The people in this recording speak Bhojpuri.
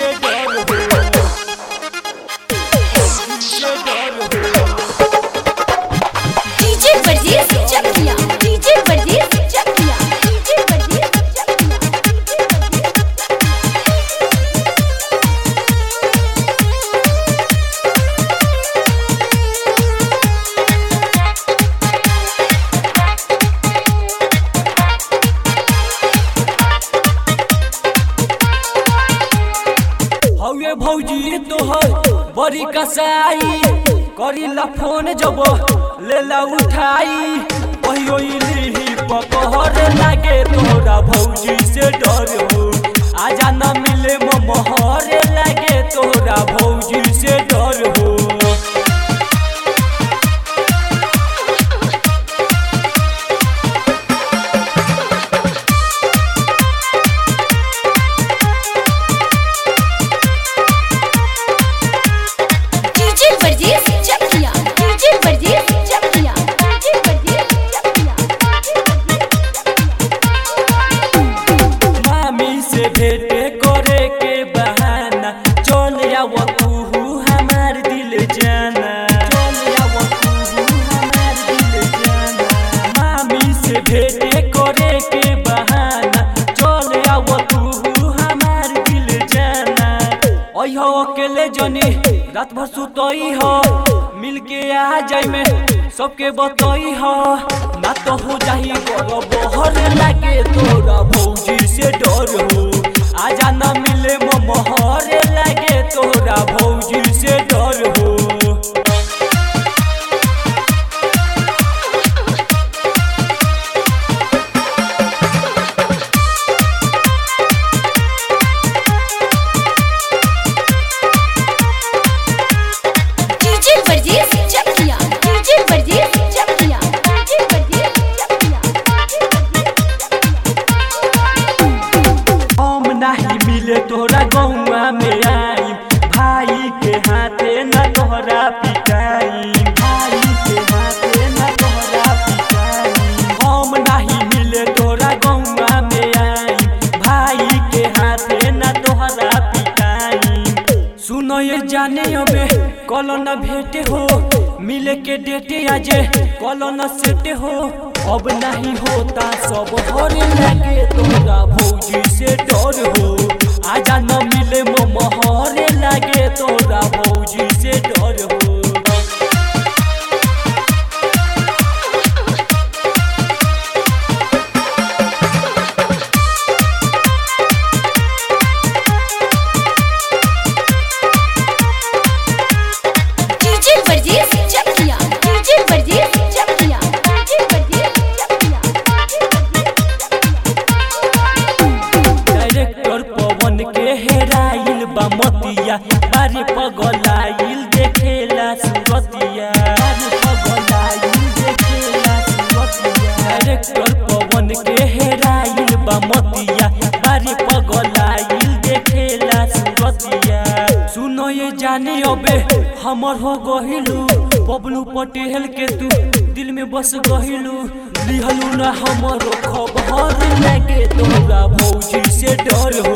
से डर हो से डर हो DJ Brajesh Chakiya DJ Brajesh Chakiya DJ Brajesh Chakiya हवे भौजी तोहर बड़ी कसाई करीला फोन जब लेला उठाई कहियो इली पकहर लागे तोरा भौजी से डर हो आजा न मिले मोहर लागे तोरा भौजी से डर हो DJ Brajesh Chakiya DJ Brajesh Chakiya DJ Brajesh Chakiya मामी से भेंटे करे के बहाना चल आव तू हमार दिल जाना चल आव तू हमार दिल जाना मामी से भेंटे करे के बहाना चल आव तू हमार दिल जाना अइहो अकेले जनी रात भर सुतई हो मिल के आ जाई में सबके बतई हो ना तो हो जाही गरो बहर लागे तोरा भौजी से डर हो आजा ना मिले मोहर लागे तोरा भौजी से डर हो DJ Brajesh Chakiya DJ Brajesh Chakiya DJ Brajesh Chakiya हम नहीं मिले तोरा गौवा में आई भाई के हाथे न तोहरा पिटाई भाई के हाथे न तोहरा पिटाई हम नहीं मिले तोरा गौवा में आई भाई के हाथे न तोहरा पिटाई सुनो ये जाने अबे कलो न भेटे हो मिले के डेटे आजे कलो न सेटे हो अब नहीं होता सब हरे लगे तोरा भौजी से डर हो आजा न मिले मो महरे लगे तोरा भौजी से डर हो DJ Brajesh Chakiya DJ Brajesh Chakiya DJ Brajesh Chakiya director Pawan के हेराइल बा मतिया बारे पगलाइल देखेला सुरतिया बारे पगलाइल देखेला सुरतिया डायरेक्टर पवन के हेराइल बा मतिया बारे पगलाइल देखेला सुरतिया सुनो ये जाने अबे हमर हो गहिलू बबलू पटेल के तू दिल में बस गहिलू लिहलू ना हमरो खबर लगे तोरा भौजी से डर हो